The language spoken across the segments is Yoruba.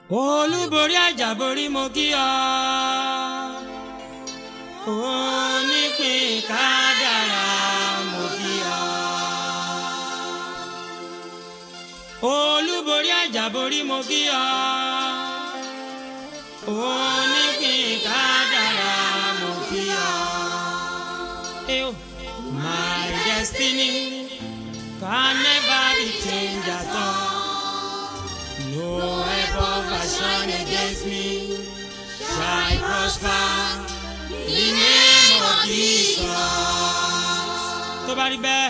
olúborí àjàborí mo kí ọ onípín kádàrá mo kí ọ olúborí àjàborí mo kí ọ onípín kádàrá mo kí ọ. Eyo. My destiny can never be changed at all. No weapon fashioned against me shall prosper. In the name of Jesus. Tó bá rí bẹ́ẹ̀.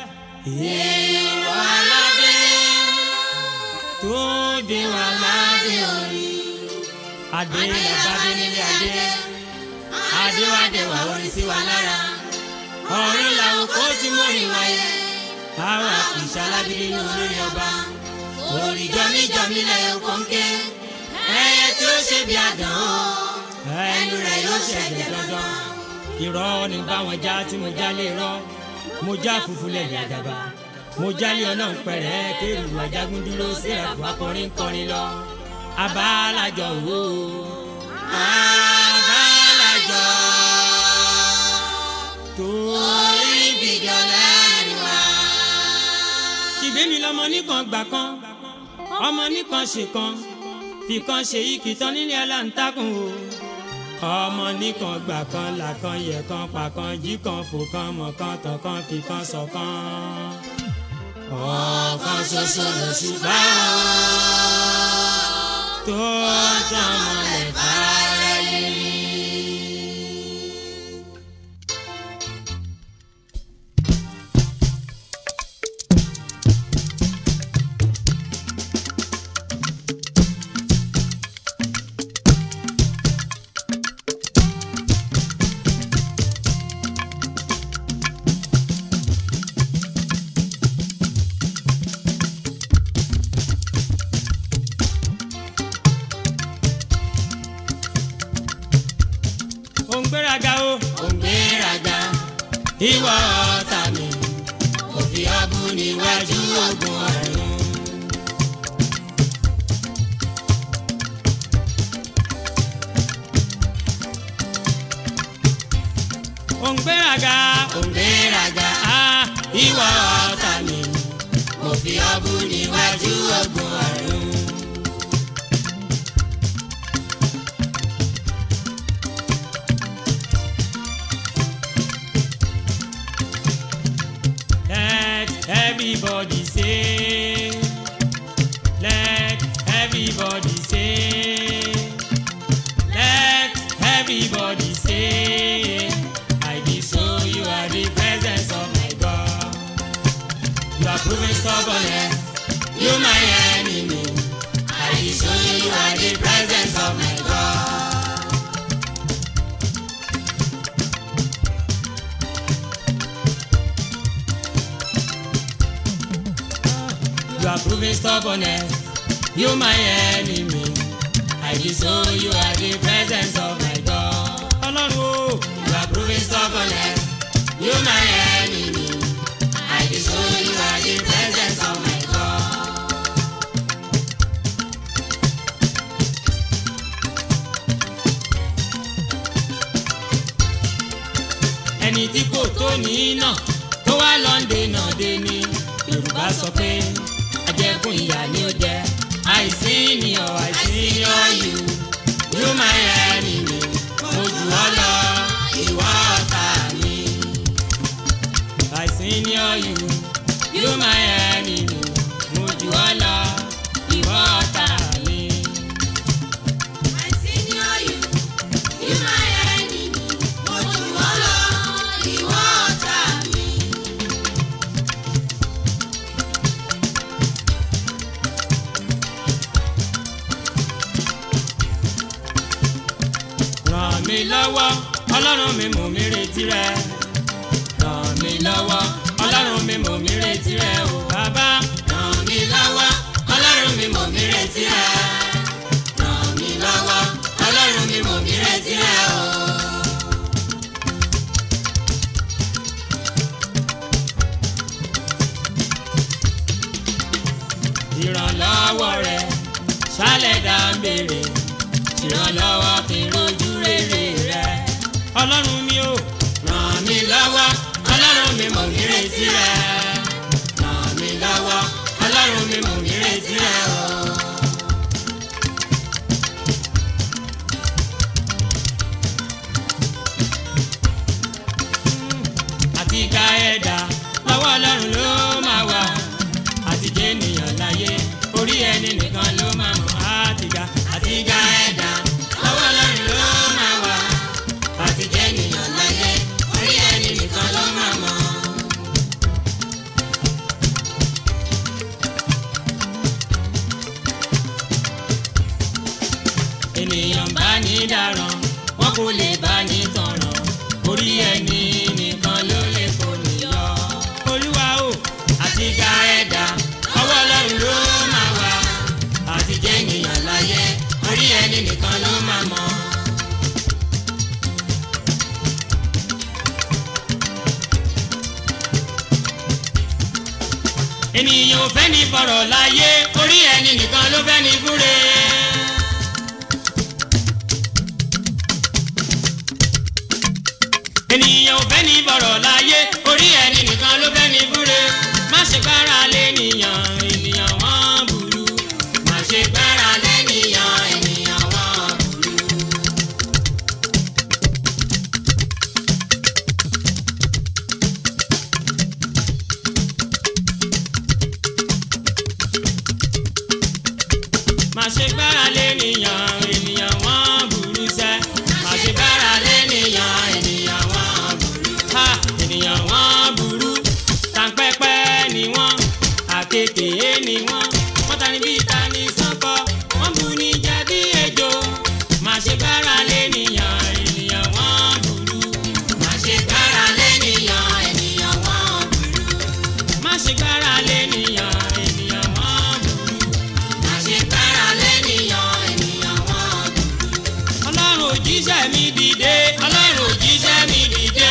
Ìwà aládé tó dé wà ládé orí. Adé làbádé nílé adé. Adé wá dé wà orí sí wa lára. Ọ̀run làwọn kò tí mú ìwáyé. Báwa kì í ṣalágídí ní olórí ọba orí jọmíjọmí lẹ́yìn kọ́ńké ẹyẹ tí ó ṣe bí àdán o ẹnu rẹ̀ yóò ṣẹ̀jẹ̀ dandan irọ́ ní báwọn já tí mo já lé rọ́ mo já funfun lẹ́yìn àdàbà mo jálé ọ̀nà ń pẹ̀rẹ́ kéèrú ajagun dúró sẹ́ẹ̀fù akọrin kọrin lọ abálàjọ wò ó abálàjọ torí bìjọ lẹ́nu wa. ṣìgbẹ́mi lọmọ nìkan gbà kan ọmọ nìkan ṣe kan fìkan ṣe ìkìtàn nílé aláǹtakùn o ọmọ nìkan gbà kan làkan yẹ kan pàkan jí kan fò kan mọ̀ kan tàn kan fìkan ṣọ̀kan ọ̀kan ṣoṣo ló ṣùgbọ́n tó tàn mọ́lẹ̀ fáráyé. òǹgbéraga o. òǹgbéraga ìwọ ọ̀tá mi òfin ọ̀bù níwájú ogun ọ̀run. òǹgbéraga òǹgbéraga ah, ìwọ ọ̀tá mi òfin ọ̀bù níwájú ogun ọ̀run. Let everybody say, let everybody say, let everybody say, I be so you are the presence of my God. You are proving stubbornness, you my enemy. I be so you are the presence of my God. You are proving stubbornness. You my enemy. I disown you are the presence of my God. Ọlọ́run o. You are proving stubbornness. You my enemy. I disown you are the presence of my God. Ẹni tí kò tó ní náà tó wá lọ́ndé náà dé ní yorùbá sọ pé ajẹkùn ìyá ni ó jẹ àìsí ni ọ àìsí ni ọ yù yóò máa yẹ ẹni mi mo jù ọ lọ ìwọ ọ̀tá mi. àìsí ni ọ yù yóò máa yẹ ẹni mi mo jù ọ lọ ìwọ ọ̀tá mi. ràn mí lọ́wọ́ ọlọ́run mi mò mí retí rẹ ràn mí lọ́wọ́ ọlọ́run mi mò mí retí rẹ o bàbá ràn mí lọ́wọ́ ọlọ́run mi mò mí retí rẹ ràn mí lọ́wọ́ ọlọ́run mi mò mí retí rẹ o. ìrànlọ́wọ́ rẹ sálẹ̀ dá ń béèrè ìrànlọ́wọ́ kí n rojú rere rẹ. ọlọ́run mi ò ràn mí lọ́wọ́ ọlọ́run mi mò ń retí rẹ. ràn mí lọ́wọ́ ọlọ́run mi mò ń retí rẹ o. àti ga ẹ̀dá lọ́wọ́ ọlọ́run ló máa wà àti jẹ́ ènìyàn láyé orí ẹni nìkan ló máa mọ̀ àti ga àti ga ẹ̀dá lọ́wọ́ ọlọ́run ló máa wà àti jẹ́ ènìyàn láyé orí ẹni nìkan ló máa mọ̀. ènìyàn bá ní dáràn wọn kò lè bá ní tọ̀ràn orí ẹni nìkan ló lè kó níyọ. olúwa o àti ga ẹ̀dá ọwọ́ ọlọ́run ló máa wà àti jẹ́ ènìyàn láyé orí ẹni nìkan ló máa mọ̀. ènìyàn ò fẹ́ ní fọ̀rọ̀ láyé orí ẹni nìkan ló fẹ́ ní fúre. ènìyàn ò fẹ́ ní bọ̀rọ̀ láyé orí ẹni nìkan ló fẹ́ ní fúre má ṣe gbára lé nìyàn ènìyàn wọ́n burú má ṣe gbára lé nìyàn ènìyàn wọ́n burú. má ṣe gbára lé nìyàn ènìyàn wọ́n burú sẹ́ má ṣe gbára lé nìyàn ènìyàn wọ́n burú ha ènìyàn wọ́n burú tàǹpẹ́pẹ́ ni wọ́n àkekèé ni wọ́n wọ́n ta ni bí ta ni sọ́kọ́ wọ́n bu ní jẹ̀bi ejò má ṣe gbára lé nìyàn ènìyàn wọ́n burú má ṣe gbára lé nìyàn ènìyàn wọ́n burú má ṣe gbára lé nìyàn ènìyàn wọ́n burú má ṣe gbára lé nìyàn ènìyàn wọ́n burú ọlọ́run òjíṣẹ́ mi dìde ọlọ́run òjíṣẹ́ mi dìde.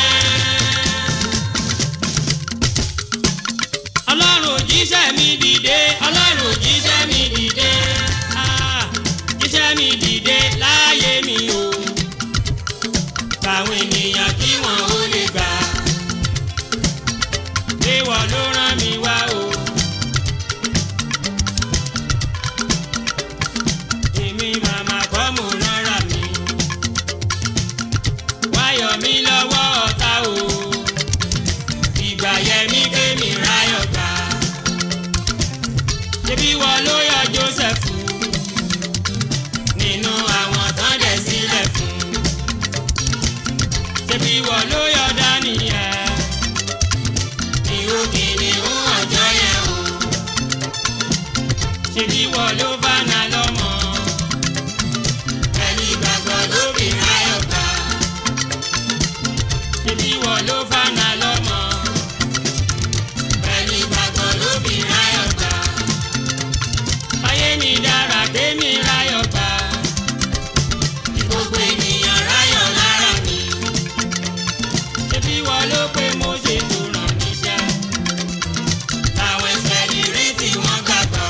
ọlọ́run òjíṣẹ́ mi dìde ọlọ́run òjíṣẹ́ mi dìde. Ah, jíṣẹ́ mi dìde láyé mi o. báwọn ènìyàn kí wọ́n ó lè gbà. léwọ̀ ló rán mi wá o. èmi màmá kọ́ mo rọra mi. wáyọ̀ mi lọ́wọ́ ọ̀tá o. ìgbà yẹn mi gbé mi ráyọ̀ gbà. ṣebí wọ́n ló yọ Joseph nínú àwọn tán dẹ̀ sílẹ̀ fún. ṣebí wọ́n ló yọ Daniel ìhó kìnìún ọjọ́ yẹn o. ṣebí wọ́n ló bá na lọ́mọ pẹ̀lú ìgbàgbọ́ ló fi ráyọ̀ gbà. ṣebí wọ́n ló bá na lọ́mọ pẹ̀lú ìgbàgbọ́ ló fi ráyọ̀ gbà. ayé mi dára kémi ráyọ̀ gbà. kí gbogbo ènìyàn ráyọ̀ lára mi. ṣebí wọ́n ló pé mo ṣe tó ràn níṣẹ́. táwọn ẹsẹ̀ lè rí tí wọ́n gbàgbọ́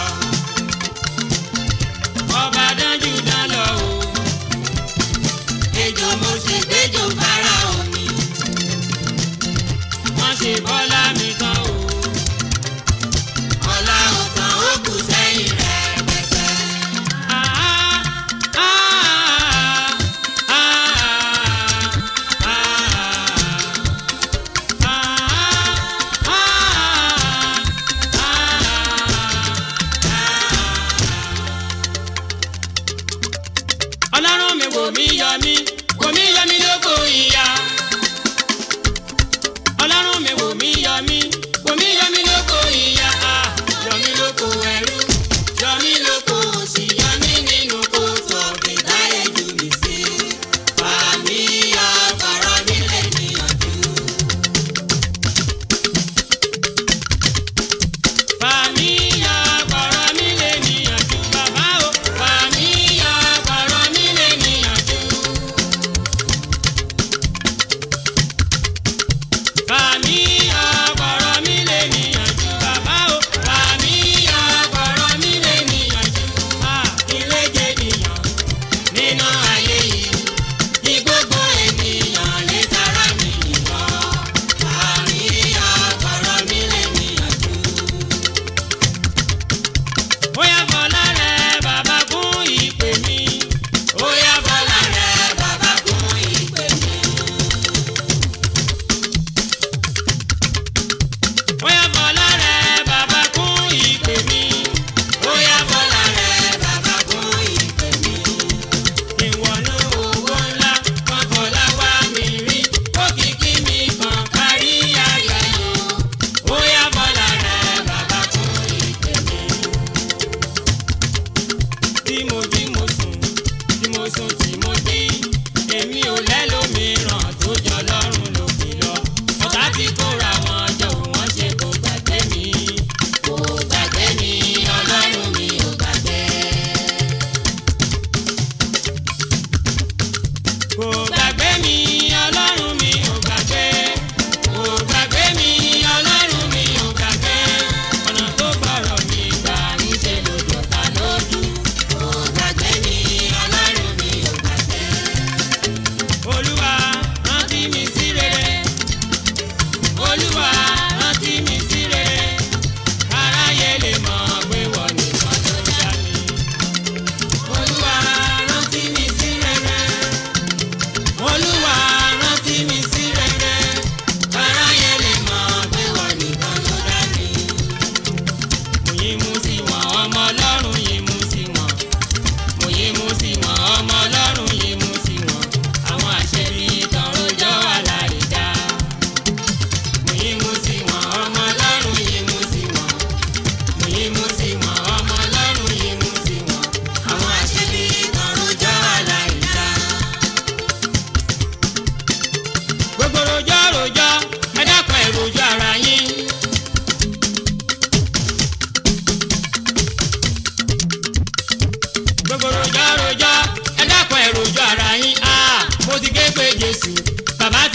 ọba dánjú dán lọ o. ejò mo ṣe gbẹjọ fara omi. wọ́n ṣe bọ́lá mi tán o. ọ̀la ọ̀tàn ó kù sẹ́yìn rẹ̀ pẹ̀sẹ̀. ọlọ́run mi wò mí yọ mí wò mí yọ mí lóko ìyá. ọlọ́run mi wò mí yọ mí wò mí yọ mí lóko ìyá. Ah, yọ mí lóko ẹrú yọ mí lóko òṣì yọ mí nínú kóòtù ọ̀gbìn táyé jù mí sí. fàmí yọ fọ̀rọ̀ mi lè níyànjú. fàmí yọ fọ̀rọ̀ mi lè níyànjú bàbá o. fàmí yọ fọ̀rọ̀ mi lè níyànjú. Fàmí ọ̀pọ̀rọ̀ mi lè níyànjú bàbá o. Fàmí ọ̀pọ̀rọ̀ mi lè níyànjú. À ilé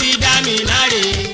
fi dá mi láre.